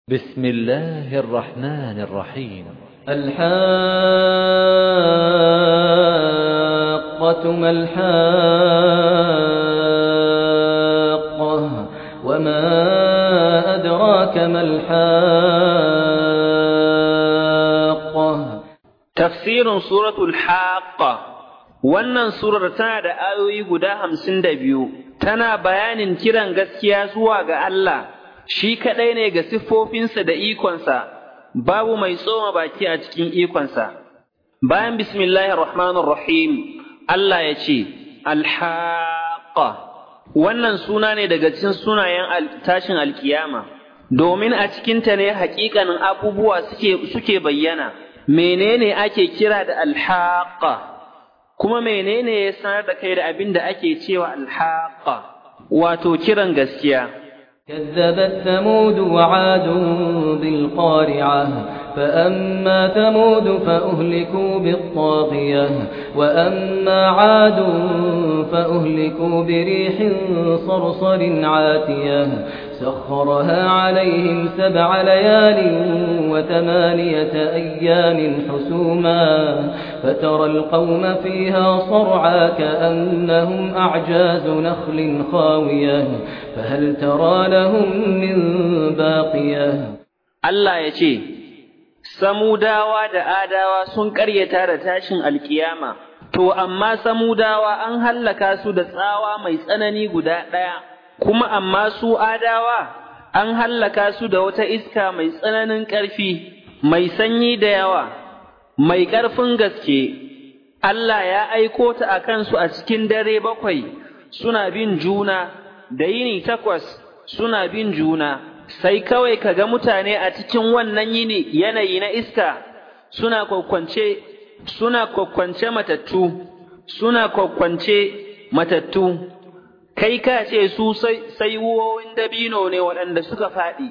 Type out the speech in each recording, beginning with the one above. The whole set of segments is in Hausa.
بسم الله الرحمن الرحيم الحاقة ما الحاقة وما أدراك ما الحاقة Tafsirin suratul Haqqa Wannan surar tana da ayoyi guda hamsin da biyu, tana bayanin kiran gaskiya zuwa ga Allah, shi kaɗai ne ga siffofinsa da ikonsa, babu mai tsoma baki a cikin ikonsa. Bayan bismillahir rahmanir rahim Allah ya ce, Alhaqqa Wannan suna ne daga cikin sunayen tashin alkiyama, domin a cikinta ne haƙiƙanin abubuwa suke bayyana. menene ake kira da alhaqa kuma menene ya sanar da kai da abin da ake cewa alhaqa wato kiran gaskiya كذبت ثمود وعاد بالقارعة فأما ثمود فأهلكوا بالطاغية وأما عاد فأهلكوا بريح صرصر عاتية سخرها عليهم سبع ليال وثمانية أيام حسوما فترى القوم فيها صرعا كأنهم أعجاز نخل خاوية فهل ترى لهم من باقية Allah ya ce, Samudawa da Adawa sun ƙaryata da tashin alkiyama, to amma Samudawa an hallaka su da tsawa mai tsanani guda ɗaya, kuma amma su Adawa an hallaka su da wata iska mai tsananin ƙarfi, mai sanyi da yawa, mai ƙarfin gaske. Allah ya aiko ta a kansu a cikin dare bakwai, suna bin juna, da yini takwas suna bin juna. sai kawai ka ga mutane a cikin wannan yini yanayi na iska suna kwakwance suna kwakwance matattu suna kwakwance matattu kai ka ce su sai wuwowin dabino ne waɗanda suka faɗi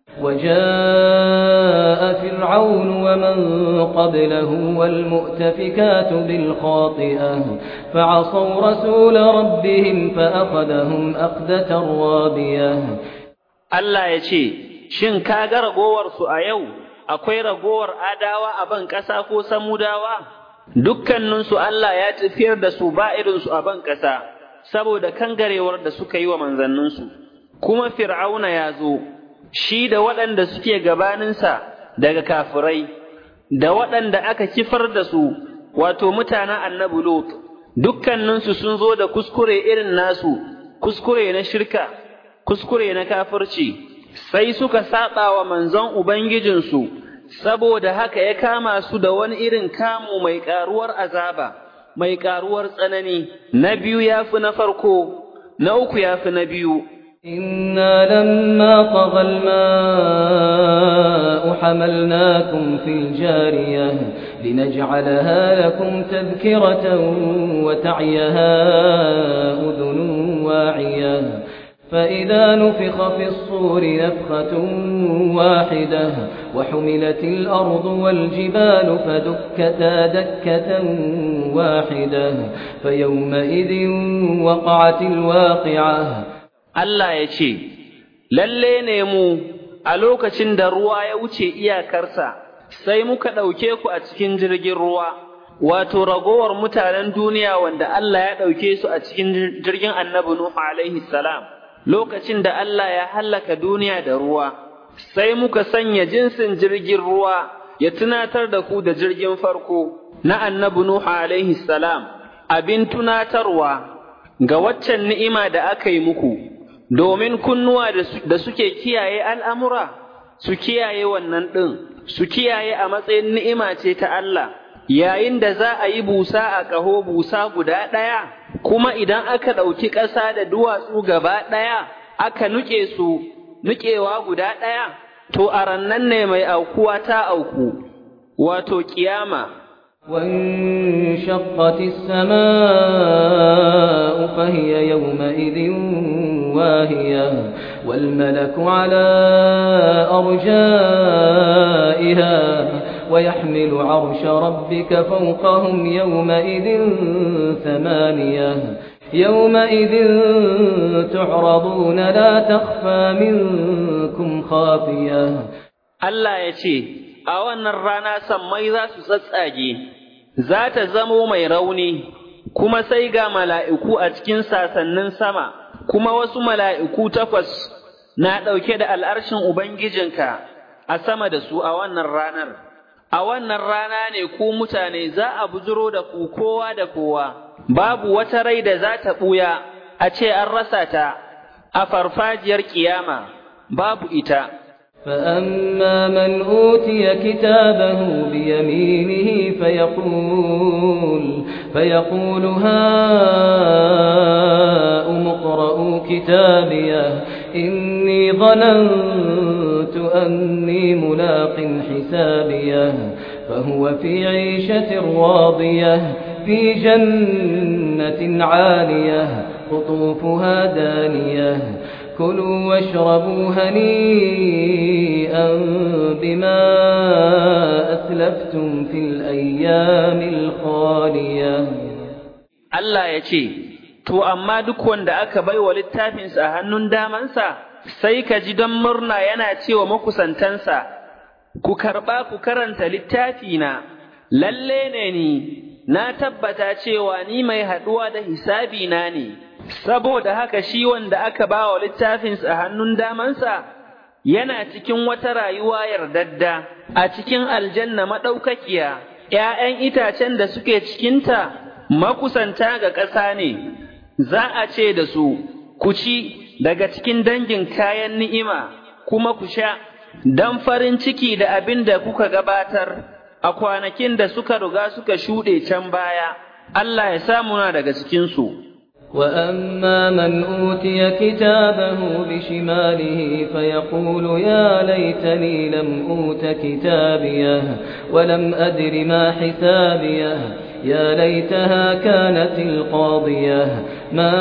وجاء فرعون ومن قبله والمؤتفكات بالخاطئة فعصوا رسول ربهم فأخذهم أخذة رابية Allah ya ce, Shin ka ga ragowarsu a yau, akwai ragowar adawa a ban ƙasa ko samudawa? Dukkaninsu Allah ya tafiyar da su ba irinsu a ban ƙasa, saboda kangarewar da suka yi wa manzanninsu. Kuma Fir'auna ya zo, shi da waɗanda suke gabaninsa daga kafirai, da waɗanda aka kifar da su, wato mutanen annabi Lot, dukkaninsu sun zo da kuskure irin nasu, kuskure na shirka. kuskure na kafirci sai suka saba wa manzon ubangijinsu saboda haka ya kama su da wani irin kamu mai karuwar azaba mai karuwar tsanani na biyu yafi na farko na uku yafi na biyu إنا لما طغى الماء حملناكم في الجارية لنجعلها لكم تذكرة وتعيها أذن واعية فإذا نفخ في الصور نفخة واحدة وحملت الأرض والجبال فدكتا دكة واحدة فيومئذ وقعت الواقعة Allah ya ce, Lalle ne mu a lokacin da ruwa ya wuce iyakarsa, sai muka ɗauke ku a cikin jirgin ruwa, wato ragowar mutanen duniya wanda Allah ya ɗauke su a cikin jirgin annabi Nuhu alaihi salam. lokacin da Allah ya hallaka duniya da ruwa, sai muka sanya jinsin jirgin ruwa ya tunatar da ku da jirgin farko na annabi Nuhu alaihi salam, abin tunatarwa ga waccan ni'ima da aka yi muku, domin kunnuwa da suke kiyaye al'amura, su kiyaye wannan ɗin, su kiyaye a matsayin ni'ima ce ta Allah. Yayin da za a yi busa a ƙaho busa guda ɗaya, kuma idan aka ɗauki ƙasa da duwatsu gaba ɗaya aka nuke su nukewa guda ɗaya to a rannan ne mai aukuwa ta auku wato ƙiyama وانشقت السماء فهي يومئذ واهية والملك على أرجائها ويحمل عرش ربك فوقهم يومئذ ثمانية يومئذ تعرضون لا تخفى منكم خافية Allah ya ce, A wannan rana sammai za su tsatsage, za ta zamo mai rauni, kuma sai ga mala'iku a cikin sasannin sama, kuma wasu mala'iku takwas na ɗauke da al'arshin Ubangijinka a sama da su a wannan ranar. A wannan rana ne ku mutane za a bujiro da ku kowa da kowa, babu wata rai da za ta ɓuya a ce an rasa ta a farfajiyar ƙiyama, babu ita. فأما من أوتي كتابه بيمينه فيقول فيقول هاؤم اقرءوا كتابيه إني ظننت أني ملاق حسابيه فهو في عيشة راضية في جنة عالية قطوفها دانية كلوا واشربوا هنيئا بما أسلفتم في الأيام الخالية Allah ya ce, To, amma duk wanda aka bai wa littafinsa a hannun damansa, sai ka ji don murna yana cewa makusantansa, Ku karɓa ku karanta littafina, lalle ne ni, na tabbata cewa ni mai haɗuwa da hisabina ne, saboda haka shi wanda aka ba wa littafinsa a hannun damansa, yana cikin wata rayuwa yardadda, a cikin aljanna maɗaukakiya, ’ya'yan itacen da suke cikinta makusanta ga ƙasa ne, za a ce da su, ku ci daga cikin dangin kayan ni'ima, kuma ku sha, don farin ciki da abin da kuka gabatar a kwanakin da suka riga suka shuɗe can baya, Allah ya samu na daga cikinsu. وأما من أوتي كتابه بشماله فيقول يا ليتني لم أوت كتابيه ولم أدر ما حسابيه يا ليتها كانت القاضية ما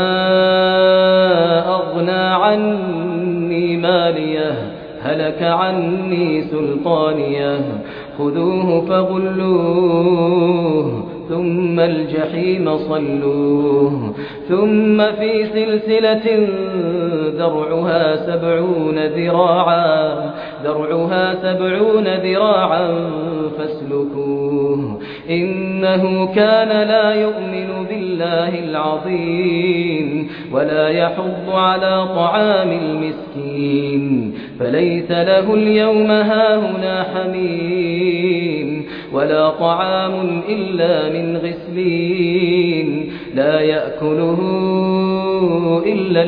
أغنى عني ماليه هلك عني سلطانيه خذوه فغلوه ثم الجحيم صلوه ثم في سلسلة ذرعها سبعون ذراعا ذرعها سبعون ذراعا فاسلكوه إنه كان لا يؤمن بالله العظيم ولا يحض على طعام المسكين فليس له اليوم هاهنا حميم ولا طعام إلا من غسلين لا يأكله إلا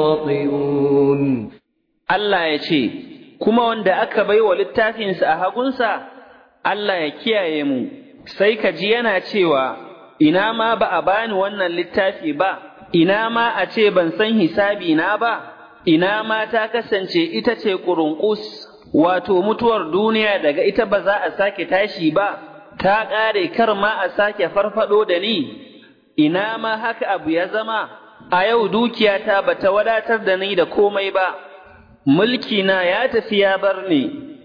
الخاطئون Allah ya ce, Kuma wanda aka bai wa littafinsa a hagunsa, Allah ya kiyaye mu, sai ka ji yana cewa, Ina ma ba a bani wannan littafi ba, ina ma a ce ban san hisabi na ba, ina ma ta kasance ita ce ƙurunƙus, wato mutuwar duniya daga ita ba za a sake tashi ba, ta ƙare kar ma a sake farfaɗo da ni, ina ma haka abu ya zama, a yau dukiyata ba ta wadatar da ni da komai ba. mulkina ya tafi ya bar ni,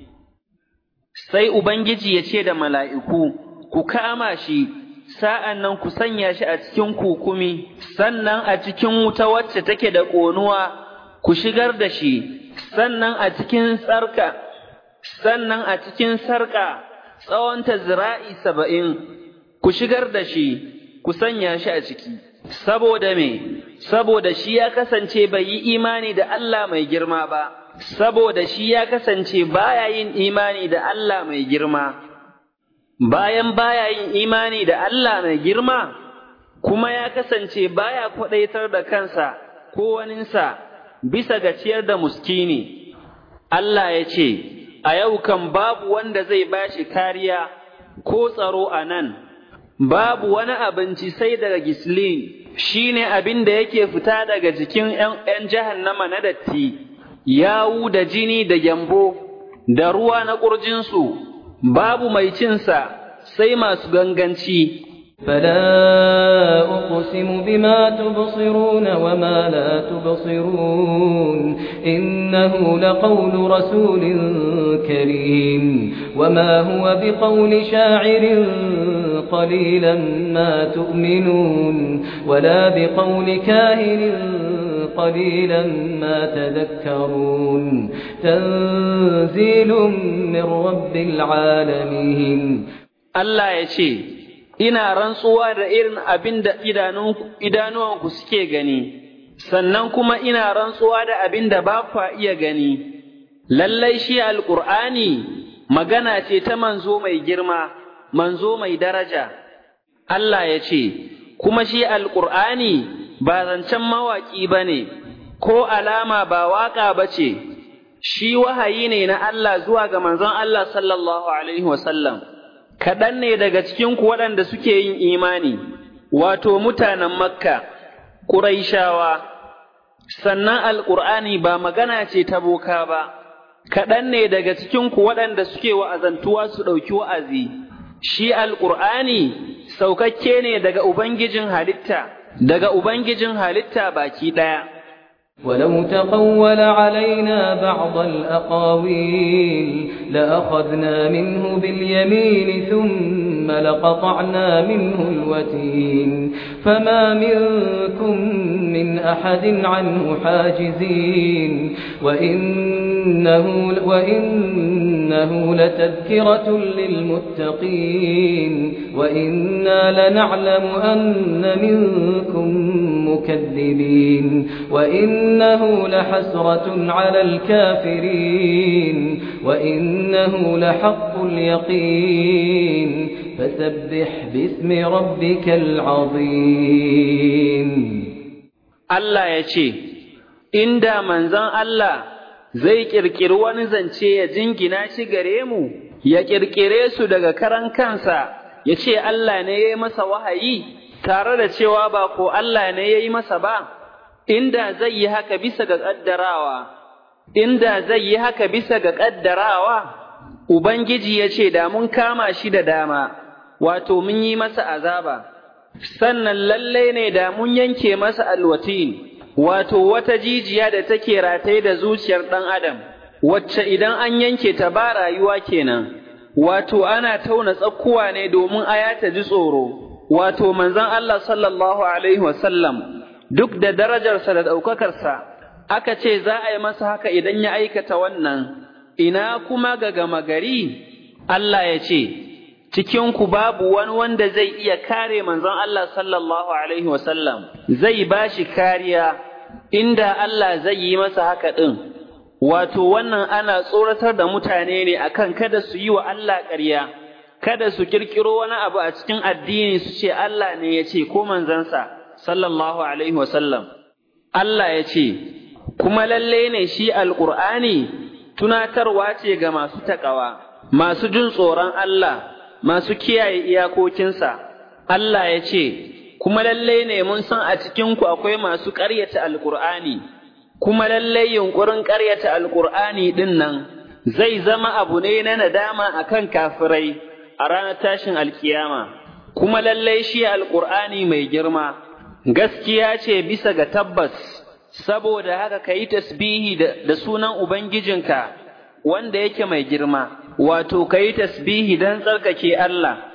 sai Ubangiji ya ce da mala'iku, ku kama shi, sa'an nan ku sanya shi a cikin kukumi, sannan a cikin wuta wacce take da ƙonuwa, ku shigar da shi, sannan a cikin sarka, sannan a cikin sarƙa tsawonta zira'i saba'in, ku shigar da shi, ku sanya shi a ciki. Saboda me, saboda shi ya kasance bai yi imani da Allah mai girma ba, saboda shi ya kasance baya yin imani da Allah mai girma. Bayan baya yin imani da Allah mai girma, kuma ya kasance baya kwaɗaitar da kansa ko waninsa bisa ga ciyar da muskini. Allah ya ce, A yau kan babu wanda zai bashi kariya ko tsaro a nan. babu wani abinci sai daga gislin shi ne abin da yake fita daga jikin ’yan jahannama na datti, yawu da jini da gyambo, da ruwa na ƙurjinsu, babu mai cinsa sai masu ganganci. فلا أقسم بما تبصرون وما لا تبصرون إنه لقول رسول كريم وما هو بقول شاعر قليلا ما تؤمنون ولا بقول كاهن قليلا ما تذكرون تنزيل من رب العالمين Allah ya ce, Ina rantsuwa da irin abin da idanuwanku suke gani, sannan kuma ina rantsuwa da abin da ba kwa iya gani. Lallai shi Alƙur'ani magana ce ta manzo mai girma, manzo mai daraja. Allah ya ce, Kuma shi Alƙur'ani ba zancen mawaƙi ba ne, ko alama ba waƙa ba ce, shi wahayi ne na Allah zuwa ga manzon Allah sallallahu Alaihi wasallam. kaɗan ne daga cikinku waɗanda suke yin imani, wato mutanen Makka, Ƙuraishawa, sannan Alƙur'ani ba magana ce ta boka ba, kaɗan ne daga cikinku waɗanda suke wa'azantuwa su ɗauki wa'azi, shi Alƙur'ani saukakke ne daga Ubangijin halitta, daga Ubangijin halitta baki ɗaya. ولو تقول علينا بعض الأقاويل لأخذنا منه باليمين ثم لقطعنا منه الوتين فما منكم من أحد عنه حاجزين وإنه, وإنه لتذكرة للمتقين وإنا لنعلم أن منكم مكذبين وإنه لحسرة على الكافرين وإنه لحق اليقين فسبح باسم ربك العظيم Allah ya ce, Inda manzon Allah zai ƙirƙiri wani zance ya jingina shi gare mu, ya ƙirƙire su daga karan kansa, ya ce Allah ne ya yi masa wahayi, tare da cewa ba ko Allah ne ya yi masa ba, inda zai yi haka bisa ga ƙaddarawa, inda zai yi haka bisa ga ƙaddarawa, Ubangiji ya ce da mun kama shi da dama, wato mun yi masa azaba. sannan lallai ne da mun yanke masa alwatin, wato wata jijiya da take rataye da zuciyar ɗan adam, wacce idan an yanke ta ba rayuwa kenan, wato ana tauna tsakkuwa ne domin aya ta ji tsoro, wato manzon Allah sallallahu Alaihi wasallam duk da darajarsa da ɗaukakarsa, aka ce za a yi masa haka idan ya aikata wannan, ina kuma ga gama gari, Allah ya ce, cikinku babu wani wanda zai iya kare manzon Allah sallallahu Alaihi wasallam, zai ba shi kariya inda Allah zai yi masa haka ɗin, wato wannan ana tsoratar da mutane ne akan kada su yi wa Allah ƙarya, kada su ƙirƙiro wani abu a cikin addini su ce Allah ne ya ce ko manzansa sallallahu Alaihi wasallam. Allah ya ce, kuma lalle ne shi Alƙur'ani tunatarwa ce ga masu taƙawa, masu jin tsoron Allah. masu kiyaye iyakokinsa, Allah ya ce, Kuma lallai ne mun san a cikinku akwai masu ƙaryata Alƙur'ani, kuma lallai yunƙurin ƙaryata Alƙur'ani ɗin nan zai zama abu ne na nadama a kan kafirai a ranar tashin alkiyama, kuma lallai shi Alƙur'ani mai girma, gaskiya ce bisa ga tabbas, saboda haka ka yi tasbihi da sunan Ubangijinka wanda yake mai girma. wato ka yi tasbihi don tsarkake Allah,